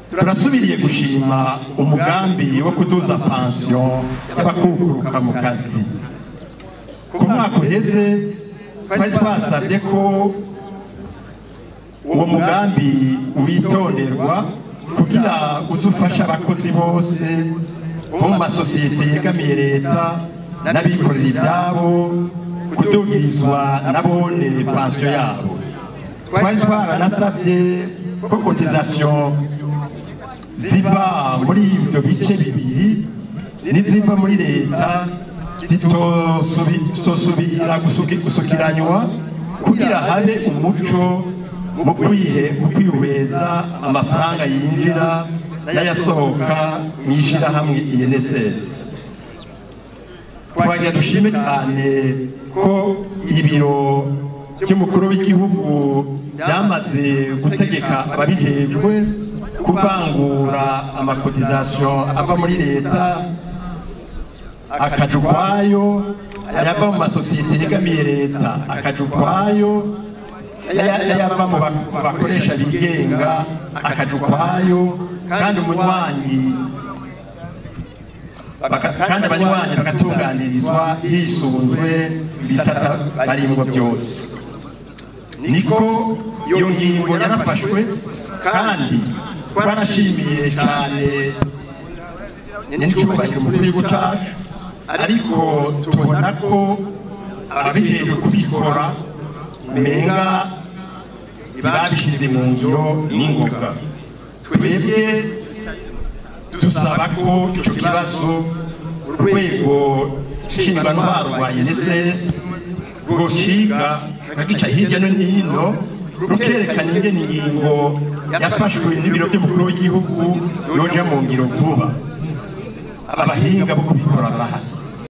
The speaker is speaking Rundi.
turasubiriye gushima umugambi wo kuduza pansiyo y'abakukuruka mu kazi ku mwaka uheze twari twasabye ko uwo mugambi witonderwa kugira uze ufasha abakozi bose bo mu masosiyete yegamiye leta n'abikorera ibyabo kudugirizwa nabone pansiyo yabo twari twaranasabye ko kotizasiyo ziva muri ibyo bice bibiri n'iziva muri leta zitosubira gusukiranywa kugira habe umuco mu kwihweza amafaranga yinjira n'ayasohoka mu ishyirahamwe INSS twagira dushime cyane ko ibiro by'umukuru w'igihugu byamaze gutegeka ababijejwe kuvangura amakotizasiyo ava muri leta akaja ukwayo ayava mu masosiyete yegamiye leta akaja ukwayo ayava mu bakoresha bigenga akaja ukwayo kandi umunywanyi kandi abanywanyi bagatunganirizwa hisunzwe ibisata barimwo byose niko iyo ngingo yarafashwe kandi twarashimiye cyane n'icyubahiro umukuru w'igihugu cyacu ariko tubona ko ababijejwe kubikora menga ntibabishyize mu ngiro n'ingoga twebwe dusaba ko icyo kibazo urwego nshingwantwaro rwa unicef rwociga rugica hirya no hino rukerekana ingene ingingo yafashwe n'ibiro by'umukuru w'igihugu yoja mu ngiro vuba abahinga bo kubikora barahari